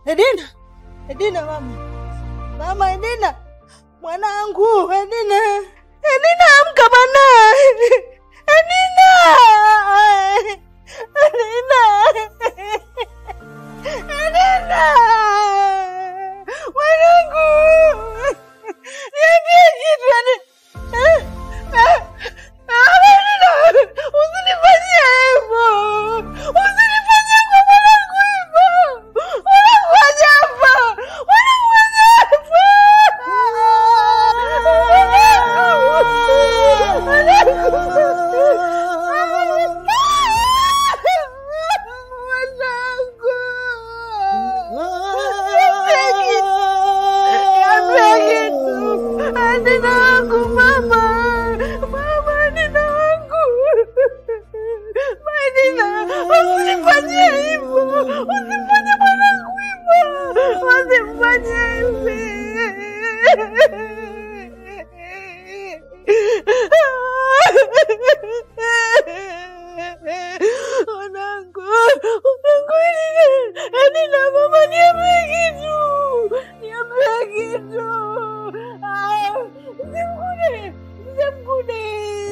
Edina, Edina mama, mama Edina, mwanangu Edina, Edina amka bana, Edina, Edina, Edina, mwanangu, niambie kitu yani. Eh, eh, ah, Edina, usinifanyie hivyo, usinifanyie kwa mwanangu hivyo, mwanangu ajafa, mwanangu ajafa, Adina wangu mama, mama Adina wangu, Adina, usinifanyie hivyo, usifanye mwanangu hivyo, usifanye hivi. Mwanangu, mwanangu Adina, mama niambie kitu, niambie kitu. Ah, Usimkune, usimkune.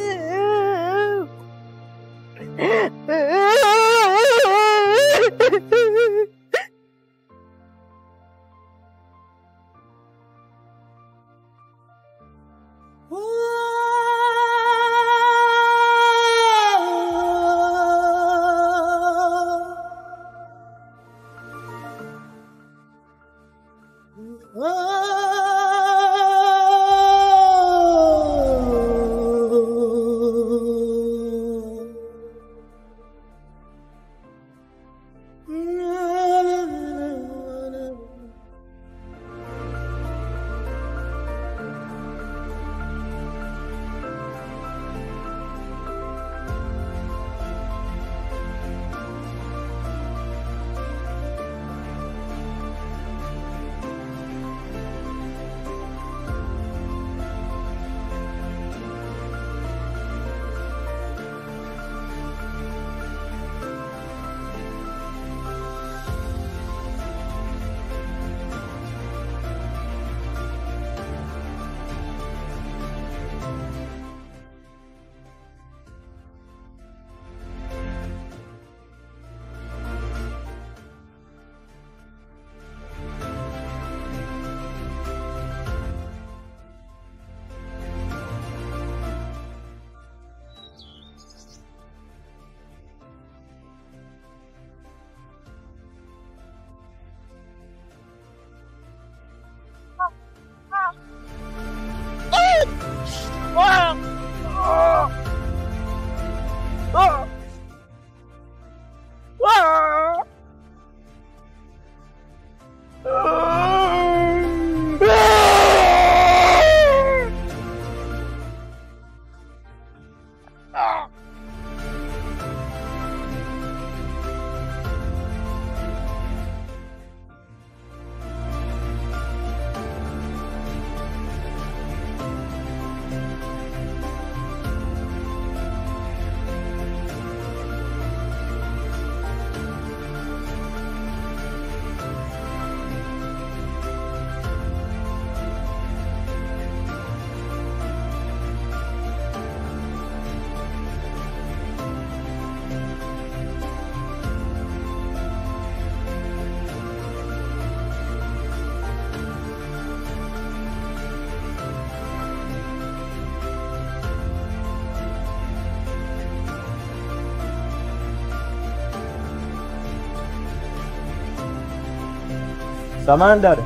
Samahani dada.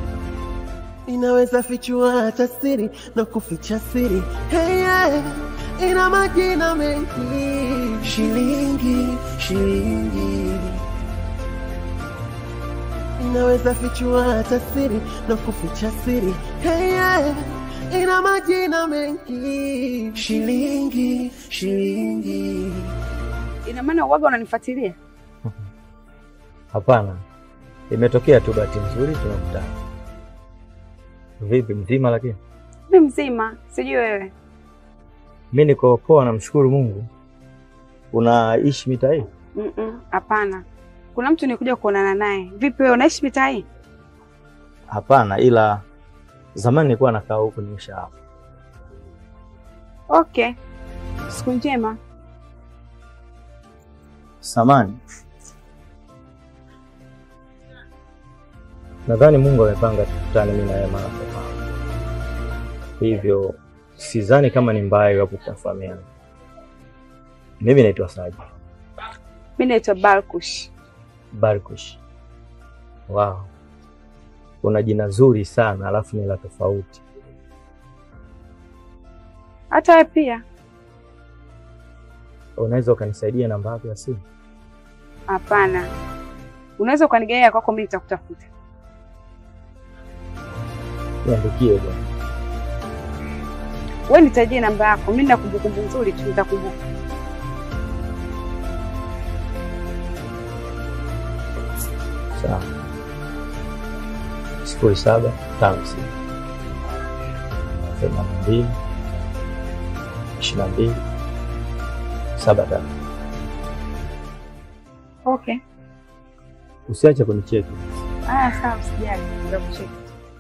inaweza fichua hata siri na kuficha siri hey, yeah. ina majina mengi shilingi shilingi inaweza fichua hata siri na kuficha siri hey, yeah. ina majina mengi shilingi shilingi Ina maana uwaga unanifuatilia? Hapana, imetokea tu bahati nzuri tunakutana. Vipi, mzima? Lakini Mi mzima, sijui wewe. mi niko poa, namshukuru Mungu. Unaishi mitaa hii? Mm-mm, Hapana, Kuna mtu nikuja kuonana naye. Vipi wewe unaishi mitaa hii? Hapana, ila zamani nilikuwa nakaa huku nimesha hapa. Okay. Siku njema. Samani, nadhani Mungu amepanga tukutane mimi na wewe mara kwa mara, hivyo sidhani kama ni mbaya iwapo tutafahamiana. Mimi naitwa Saji Mimi naitwa Balkush. Barkush. Wow, una jina zuri sana, alafu ni la tofauti. Hata wewe pia? Unaweza ukanisaidia namba yako ya simu? Hapana. Unaweza ukanigaia kwako, mimi nitakutafuta. Niandikie bwana. Wewe nitajie namba yako, mimi nina kumbukumbu nzuri tu, nitakumbuka. Sawa. sifuri saba tano sita themanini na mbili ishirini na mbili saba tatu. Okay. Usiache kunicheki. Haya, sawa, usijali, nitakucheki.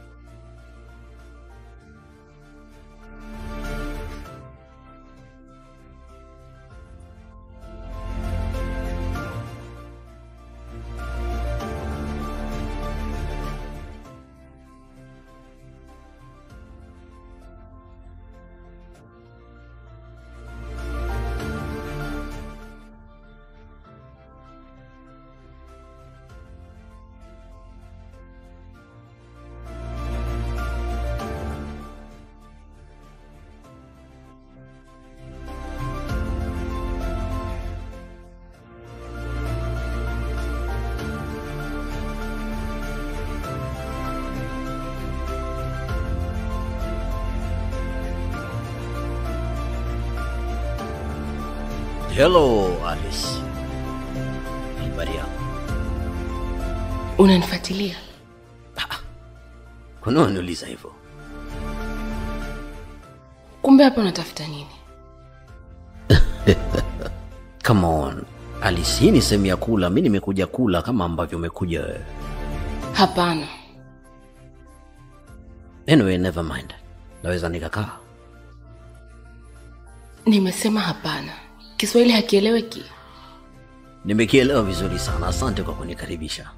Hello Alice. Habari yako? Unanifuatilia? Kwa nini unaniuliza hivyo? Kumbe hapa unatafuta nini? Come on. Alice, hii ni sehemu ya kula. Mimi nimekuja kula kama ambavyo umekuja wewe. Hapana, Anyway, never mind. Naweza nikakaa. nimesema hapana. Kiswahili hakieleweki. Nimekielewa vizuri sana. Asante kwa kunikaribisha.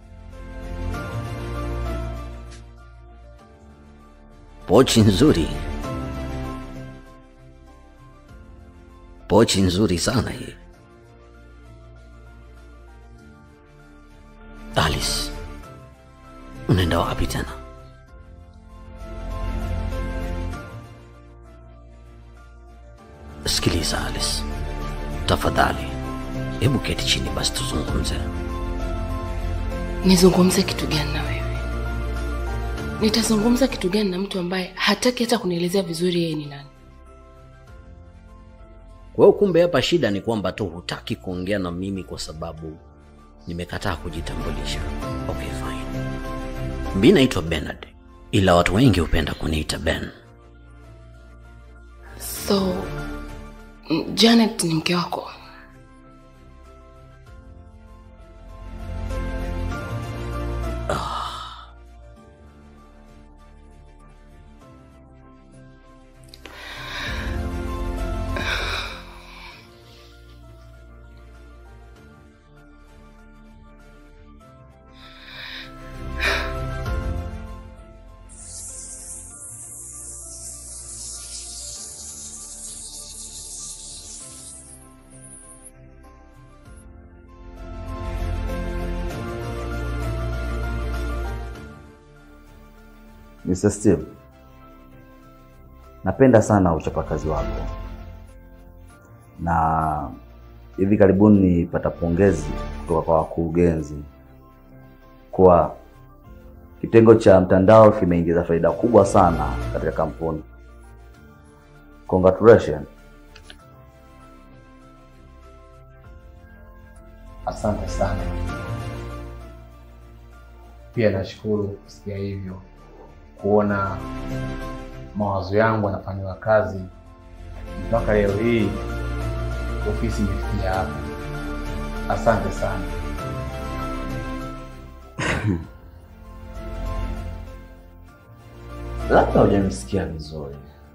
Pochi nzuri. Pochi nzuri sana hii. Alice, unaenda wapi tena? Sikiliza Alice, tafadhali, hebu keti chini basi tuzungumze. Nizungumze kitu gani na wewe? Nitazungumza kitu gani na mtu ambaye hataki hata kunielezea vizuri yeye ni nani? Kwa hiyo kumbe hapa shida ni kwamba tu hutaki kuongea na mimi kwa sababu nimekataa kujitambulisha. Okay, fine. Mi naitwa Bernard, ila watu wengi hupenda kuniita Ben. So mm, Janet ni mke wako? Mr. Steve, napenda sana uchapakazi wako, na hivi karibuni nilipata pongezi kutoka kwa wakurugenzi kuwa kitengo cha mtandao kimeingiza faida kubwa sana katika kampuni. Congratulations. Asante sana. Pia nashukuru kusikia hivyo, kuona mawazo yangu yanafanyiwa kazi mpaka leo hii ofisi imefikia hapa. Asante sana. Labda hujanisikia vizuri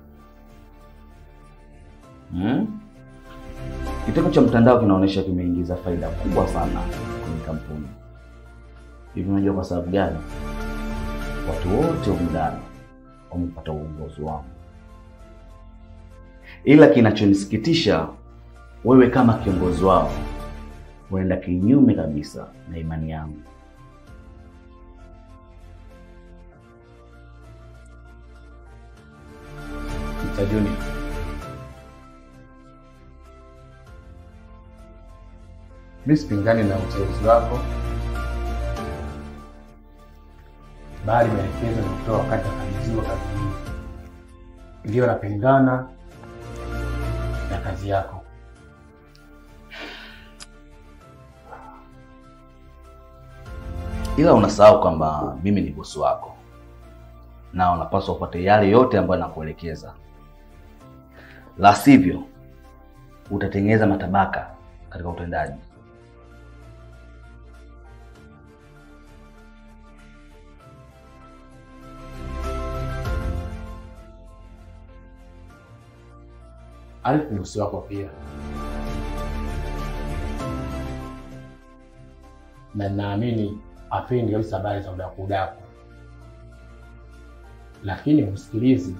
hmm? Kitendo cha mtandao kinaonyesha kimeingiza faida kubwa sana kwenye kampuni. Hivi unajua kwa sababu gani? Watu wote humu ndani wamepata uongozi wangu, ila kinachonisikitisha, wewe kama kiongozi wao huenda kinyume kabisa na imani yangu. Mr. Junior. Mimi sipingani na uteuzi wako, bali maelekezo nilitoa wakati nakabidhiwa kazi hii ndiyo napingana na kazi yako. ila unasahau kwamba mimi ni bosi wako na unapaswa upate yale yote ambayo nakuelekeza, la sivyo utatengeneza matabaka katika utendaji. Alif ni bosi wako pia, na naamini apendi kabisa habari za udaku udaku, lakini msikilizi.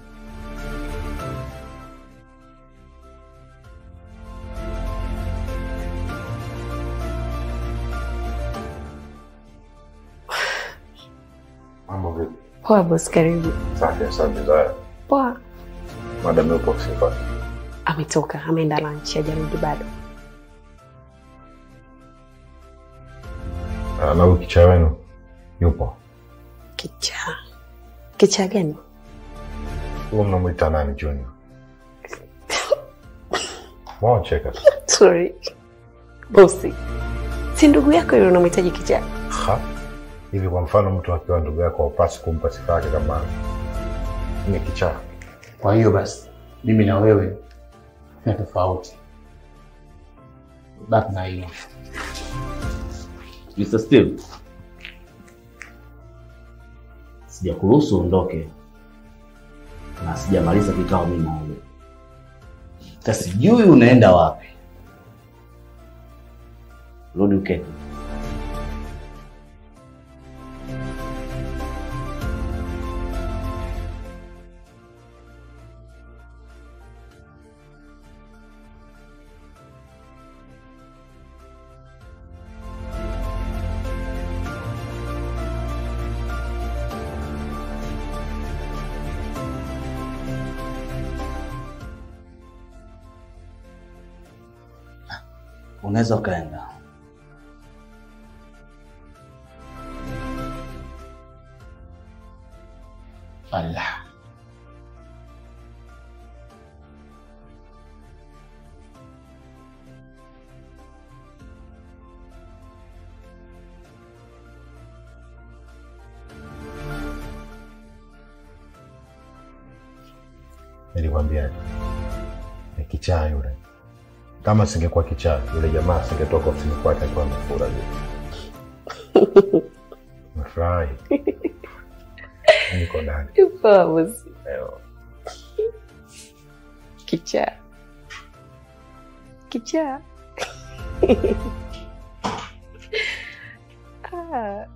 Mambo vipi? Poa bosi, karibu. Safi, asante Zaya. Poa. Madam yupo ofisini kwake. Ametoka, ameenda lunch, hajarudi bado. Ah, Na huyu kichaa wenu yupo? Kichaa. Kichaa gani? Huyo mnamwita nani Junior? Mwacheka tu. Sorry. Bosi. Si ndugu yako yule unamhitaji kichaa? Ha? Hivi kwa mfano mtu akiwa ndugu yako haupasi kumpa sifa yake kama ni kichaa. Kwa hiyo basi, mimi na wewe ni tofauti. Baki na hiyo. Mr. Steve, sijakuruhusu uondoke na sijamaliza kikao mimi na wewe. Sasa sijui unaenda wapi. Rudi uketi. Unaweza ukaenda. Allah. Nilikwambia ni kichaa yule. Kama singekuwa kichaa, yule jamaa singetoka ofisini kwake akiwa amefura vile. Nafurahi. Niko ndani. Poa bosi. Leo. Kichaa. Kichaa. ah.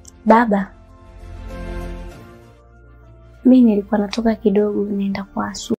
Baba, mi nilikuwa natoka kidogo, naenda kwa Asu.